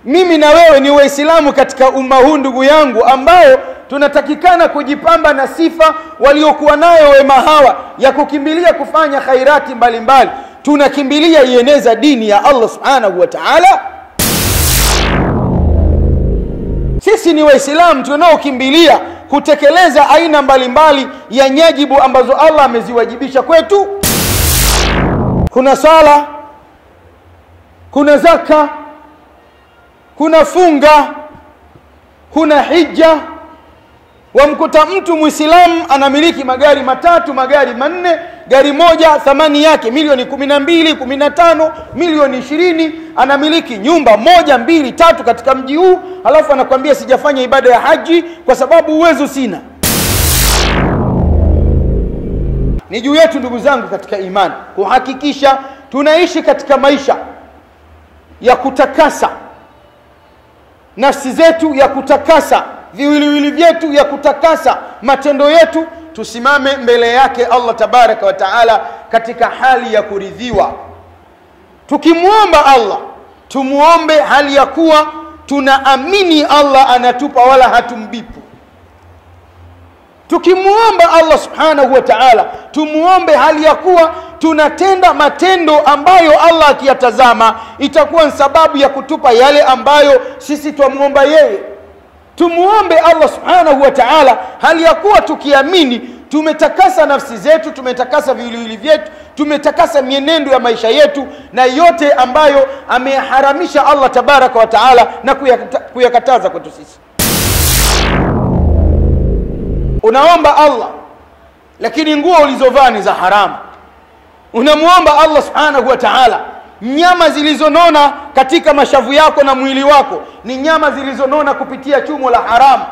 mimi na wewe ni waislamu katika umma huu ndugu yangu ambao tunatakikana kujipamba na sifa waliokuwa nayo wema hawa ya kukimbilia kufanya khairati mbalimbali tunakimbilia ieneza dini ya allah subhanahu wa taala sisi ni waislamu tunaokimbilia kutekeleza aina mbalimbali ya nyajibu ambazo allah ameziwajibisha kwetu kuna sala kuna zaka kuna funga kuna hija wamkuta mtu mwislamu anamiliki magari matatu magari manne gari moja thamani yake milioni kumi na mbili kumi na tano milioni ishirini anamiliki nyumba moja mbili tatu katika mji huu alafu anakwambia sijafanya ibada ya haji kwa sababu uwezo sina ni juu yetu ndugu zangu katika imani kuhakikisha tunaishi katika maisha ya kutakasa nafsi zetu ya kutakasa viwiliwili vyetu ya kutakasa matendo yetu tusimame mbele yake allah tabaraka wa taala katika hali ya kuridhiwa tukimwomba allah tumwombe hali ya kuwa tunaamini allah anatupa wala hatumbipu tukimwomba allah subhanahu wa taala tumwombe hali ya kuwa tunatenda matendo ambayo allah akiyatazama itakuwa ni sababu ya kutupa yale ambayo sisi twamwomba yeye tumwombe allah subhanahu wa taala hali ya kuwa tukiamini tumetakasa nafsi zetu tumetakasa viwiliwili vyetu tumetakasa mienendo ya maisha yetu na yote ambayo ameyaharamisha allah tabaraka wa taala na kuyakata, kuyakataza kwetu sisi unaomba allah lakini nguo ulizovaa ni za haramu unamwomba allah subhanahu wa taala nyama zilizonona katika mashavu yako na mwili wako ni nyama zilizonona kupitia chumo la haramu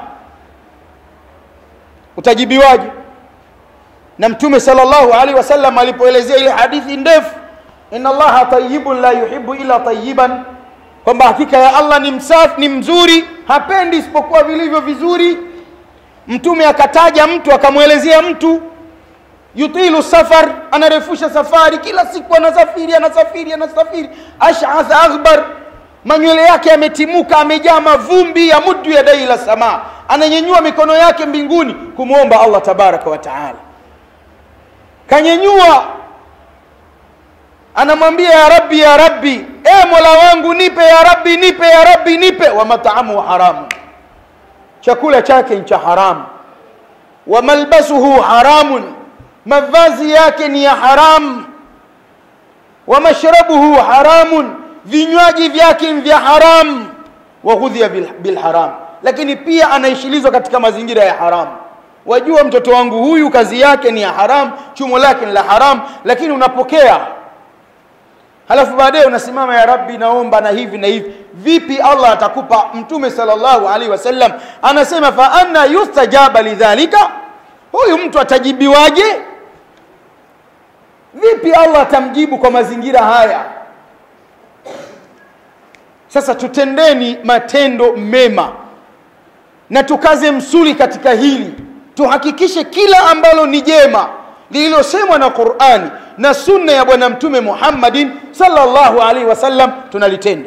utajibiwaje na mtume salllahu alaihi wasallam alipoelezea ile hadithi ndefu ina allaha tayibun la yuhibu illa tayiban kwamba hakika ya allah ni msafi ni mzuri hapendi isipokuwa vilivyo vizuri mtume akataja mtu akamwelezea mtu yutilu safar anarefusha safari kila siku anasafiri anasafiri anasafiri ashath aghbar manywele yake yametimuka amejaa mavumbi ya muddu ya dai la samaa ananyenyua mikono yake mbinguni kumwomba allah tabaraka wa taala kanyenyua anamwambia ya rabbi ya rabbi e mola wangu nipe ya rabbi nipe ya rabbi nipe wa mataamu haramu chakula chake ni cha haramu wa malbasuhu haramun mavazi yake ni ya haramu wa mashrabuhu haramun vinywaji vyake ni vya haramu wa ghudhiya bilharam lakini pia anaishilizwa katika mazingira ya haramu wajua mtoto wangu huyu kazi yake ni ya haramu chumo lake ni la haramu lakini unapokea halafu baadaye unasimama ya rabbi naomba na hivi na hivi vipi allah atakupa mtume salllahu alaihi wasallam anasema fa anna yustajaba lidhalika huyu mtu atajibiwaje vipi allah atamjibu kwa mazingira haya sasa tutendeni matendo mema na tukaze msuli katika hili tuhakikishe kila ambalo ni jema lililosemwa na qurani na sunna ya bwana mtume muhammadin salllahu alaihi wasallam tunalitenda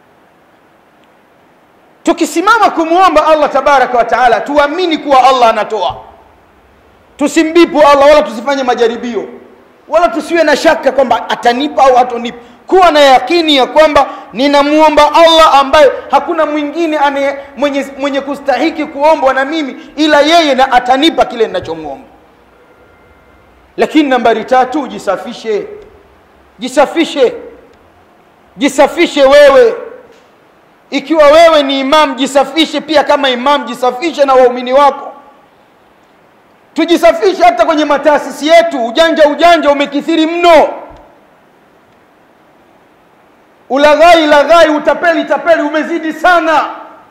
tukisimama kumwomba allah tabaraka wa taala tuamini kuwa allah anatoa tusimbipu allah wala tusifanye majaribio wala tusiwe na shaka kwamba atanipa au hatonipa kuwa na yakini ya kwamba ninamwomba allah ambaye hakuna mwingine ane, mwenye, mwenye kustahiki kuombwa na mimi ila yeye na atanipa kile ninachomwomba lakini nambari tatu jisafishe jisafishe jisafishe wewe ikiwa wewe ni imam jisafishe pia kama imam jisafishe na waumini wako tujisafishe hata kwenye mataasisi yetu ujanja ujanja umekithiri mno ulaghai laghai utapeli tapeli umezidi sana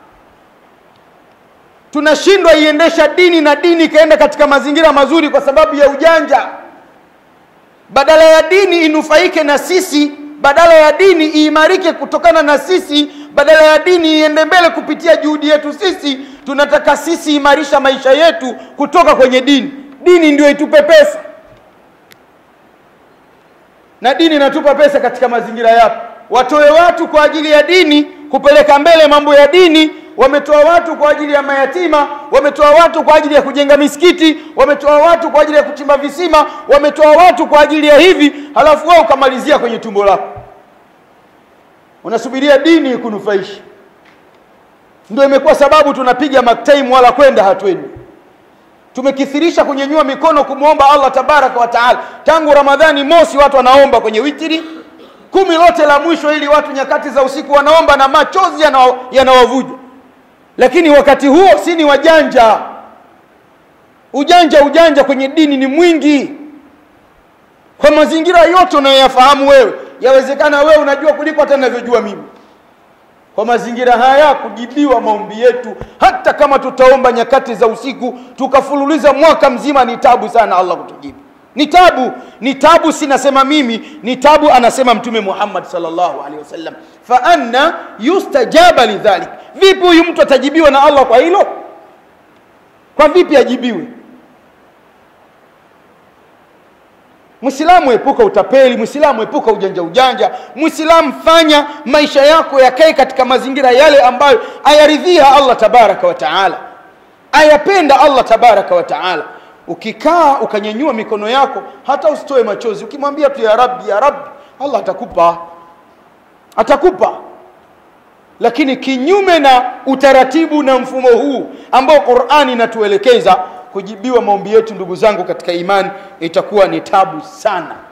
tunashindwa iendesha dini na dini ikaenda katika mazingira mazuri kwa sababu ya ujanja badala ya dini inufaike na sisi badala ya dini iimarike kutokana na sisi badala ya dini iende mbele kupitia juhudi yetu sisi tunataka sisi imarisha maisha yetu kutoka kwenye dini dini ndio itupe pesa na dini inatupa pesa katika mazingira yapi watoe watu kwa ajili ya dini kupeleka mbele mambo ya dini wametoa watu kwa ajili ya mayatima wametoa watu kwa ajili ya kujenga misikiti wametoa watu kwa ajili ya kuchimba visima wametoa watu kwa ajili ya hivi halafu wao ukamalizia kwenye tumbo lako unasubiria dini ikunufaisha ndio imekuwa sababu tunapiga maktaimu wala kwenda hatwendi tumekithirisha kunyenyua mikono kumwomba allah tabaraka wa taala tangu ramadhani mosi watu wanaomba kwenye witiri kumi lote la mwisho ili watu nyakati za usiku wanaomba na machozi yanawavuja lakini wakati huo si ni wajanja ujanja ujanja kwenye dini ni mwingi kwa mazingira yote unayoyafahamu wewe yawezekana wewe unajua kuliko hata ninavyojua mimi kwa mazingira haya kujibiwa maombi yetu hata kama tutaomba nyakati za usiku tukafululiza mwaka mzima ni tabu sana allah kutujibu ni tabu ni tabu sinasema mimi ni tabu anasema mtume muhammad salllahu alehi wasallam fa anna yustajaba lidhalik vipi huyu mtu atajibiwa na allah kwa hilo kwa vipi ajibiwe mwislamu epuka utapeli mwislamu epuka ujanja ujanja mwislamu fanya maisha yako yakae katika mazingira yale ambayo ayaridhia allah tabaraka wa taala ayapenda allah tabaraka wa taala ukikaa ukanyanyua mikono yako hata usitoe machozi ukimwambia tu ya rabbi ya rabbi allah atakupa atakupa lakini kinyume na utaratibu na mfumo huu ambao qurani inatuelekeza kujibiwa maombi yetu ndugu zangu katika imani itakuwa ni tabu sana